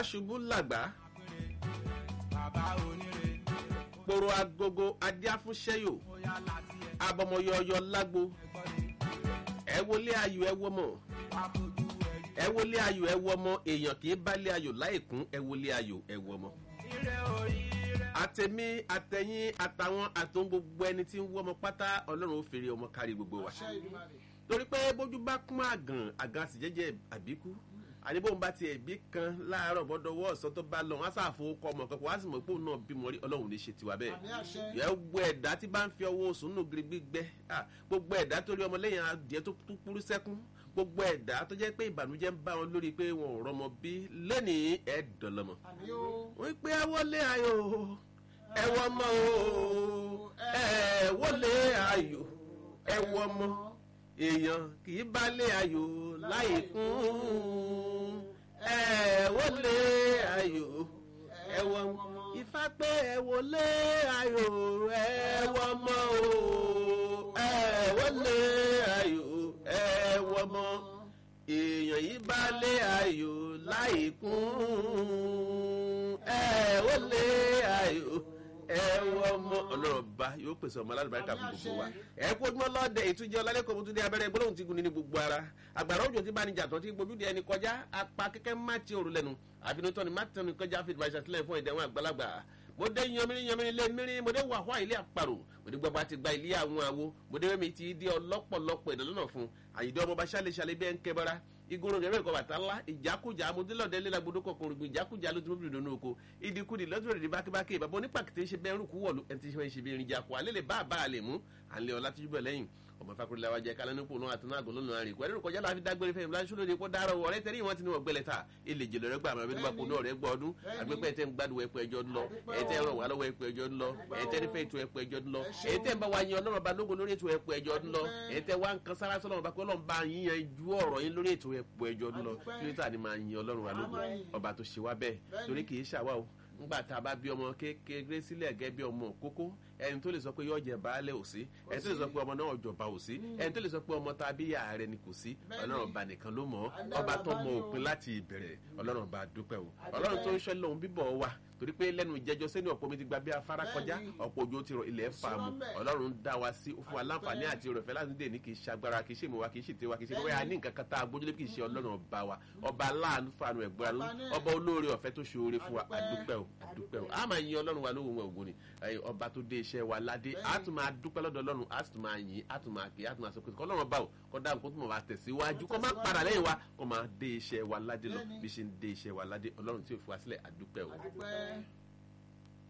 ṣubú làgbá bàbá oníre poro agogo adíáfúnṣẹ́yò mo yá láti ẹ̀ abọmọyọyọ lágbo ẹ̀gbọ́n ni ẹ wọlé ayò ẹ wọmọ wá fojú ẹ̀yìn. ẹ wọlé ayò ẹ wọmọ èèyàn kì í bálé ayò láìkún ẹ wọlé ayò ẹ wọmọ. ire oríire àtẹ̀mí àtẹ̀yìn àtàwọn àtòun gbogbo ẹni tí ń wọ́mọ pátá ọlọ́run ó fèrè ọmọ kárí gbogbo wa. torí pé bójú bá kún àgàn àgàn sì jẹ́jẹ́ àbíkú àníbóun bá tiẹ̀ bí kan láàárọ̀ bọ́dọ̀wọ́ ọ̀sán tó bá lọ wọn á sàfowókọ ọmọ kan kó wá sì mọ̀ pé òun náà bímọ rí ọlọ́run ní ṣe tiwa bẹ́ẹ̀ yẹ gbogbo ẹ̀dá tí bá ń fi ọwọ́ oṣù nù gírí gbígbẹ́ ah, gbogbo ẹ̀dá tó rí ọmọ lẹ́yìn adìẹ tó tó kúrú sẹ́kún gbogbo ẹ̀dá tó jẹ́ pé ìbànújẹ́ ń bá wọn lórí pé wọn ò rọmọ bí lẹ́nìí ẹ̀ dọ̀lọ́mọ. wọ́n pé ẹ wọlé ayò ẹ wọ ọmọ o ẹ wọlé ayò ẹ wọ ọmọ èèyàn kì í bálé ayò láì kún ẹ wọlé ayò ẹ wọ ọmọ ifá pé ẹ wọlé ayò ẹ wọ ọmọ o ẹ wọlé ayò ẹ wọ ọmọ èèyàn yìí bálé ayò láì kún ẹ wọlé ayò ẹ wọ ọmọ ọlọ́ọ̀ba yóò pèsè ọmọ alálùbáríkà fún gbogbo wa ẹ kó ojúmọ́ lọ́dẹ ìtújẹ́ ọlálẹ́kọ̀ọ́ mọ́tún dé abẹ́rẹ́ gbólóhùn tí gun ní gbogbo ara àgbàrá òjò tí bá ní jàtọ̀ tí gbójú di ẹni kọjá apá kẹ́kẹ́ má ti òru lẹ́nu àfinitọ́ ni má tẹnu kọjá fi ìdìbò àṣàtìlẹ̀ fún ìdẹ̀wọ̀n àgbàlagbà mo dé yanmiri yanmiri lé miri mo dé wàhálà ilé àparò mo dé gbọba ti gba ilé àwọn àwo mo dé wẹ́mi ti di ọlọ́pọ̀lọpọ̀ ìdánlọ́nà fún àyídé ọmọ bá ṣálẹ̀ ṣálẹ̀ bẹ́ẹ̀ ń kẹ́ bọ́ra igoro rẹ̀ rẹ̀ kọ́ bàtà ńlá ìjákújà amúdílọ́dẹ lélagbodò kọkùnrin gbìn ìjákújà ló ti mú bìrì lónú oko ìdíkudì lọ́dún rẹ̀ bákébáké ìbàbọ̀ onípàkìtì ṣe bẹ́ẹ̀ rúkú wọ̀lú ẹni tí ṣe ṣe bí irin jakọ̀ alẹ́ lè bá àbá àlè mú à ń lé ọlá tíjú bẹ̀ lẹ́yìn ọmọ fakurila wa jẹ kálẹ̀ nípò náà àtúná àgọ́ lónìí àrìn ìkọ́ ẹ̀rọ kọjá láfi dágbére fẹ́mi láti ṣúlóde kó dára ọ̀rẹ́ tẹ́lẹ̀ wọn ti ní wọn gbẹlẹ̀ ta ilé jèlò rẹ gbà àmọ́ ẹbí nípa kó náà rẹ gbọ́ ọdún àgbẹ̀pẹ̀ tẹ́ ń gbádùn ẹ̀pọ̀ ẹjọ́ ńlọ ẹ̀tẹ́ ràn wá lọ́wọ́ ẹ̀pọ̀ ẹjọ́ ńlọ ẹ̀tẹ́ nífẹ̀ ètò ẹ̀pọ̀ ẹjọ́ ńlọ ẹ̀tẹ́ ń bá wa yan ọlọ́run ba lógo lórí ètò ẹ̀pọ̀ ẹjọ́ ńlọ ẹ̀tẹ́ wa ń kan sára sọ́lọ́run bá pé ọlọ́run bá yíyan ju ọ̀rọ̀ yín lórí ètò ẹ̀pọ̀ ẹjọ́ ńlọ kílítà ni máa yan ọlọ́run wa lógo ọba tó ṣe wá bẹ́ẹ̀ torí kì í ṣàwá o ńgbà tá a bá bí ọmọ kékeré sílẹ̀ gẹ́gẹ́ bí ọmọ kókó ẹni tó lè sọ pé yóò jẹ baálé ò sí ẹni tó lè sọ pé ọmọ náà jọba ò sí ẹni tó lè sọ pé ọmọ tá a bí yà rẹ ni kò sí ọlọ́run ọba nìkan ló mọ̀ ọ́ ọba tó mọ òpin láti ìbẹ̀rẹ̀ ọlọ́run ọba dúpẹ́ o ọlọ́run tó ń ṣọ́ lóhun bíbọ̀ wa torí pé lẹ́nu ìjẹ́jọ́ sẹ́ni ọ̀pọ̀ mi ti gba bí afárá kọjá ọ̀pọ̀ òjò ti rọ ilẹ̀ fà mu ọlọ́run dá wa sí fún wa láǹfààní àti ìrọ̀fẹ́ láti dè ní kì í ṣe agbára kì í ṣe ìmọ̀wá kì í ṣe tiwa kì í ṣe bóyá ní nǹkan kan tá a gbójúlé kì í ṣe ọlọ́run ọba wa ọba aláàánú fanu ẹ̀gbọ́n ọba olóore ọ̀fẹ́ tó ṣe oore fún wa àdúpẹ́ o àdúpẹ́ o a máa yin ọlọ́run wa lóhùn ògùn ni ọba tó dé iṣẹ́ wa ládé a tún máa dúpẹ́ lọ́dọ̀ ọlọ́run a tún máa yin a tún máa kí a tún máa sọ pé kọ́lọ́run bá o kọ́ dáhùn kó tún máa tẹ̀síwájú kó má padà lẹ́yìn wa kó máa dé iṣẹ́ wa ládé lọ bí ṣe ń dé iṣẹ́ wa ládé ọlọ́run tí ò fi wá sílẹ̀ àdúpẹ́ o.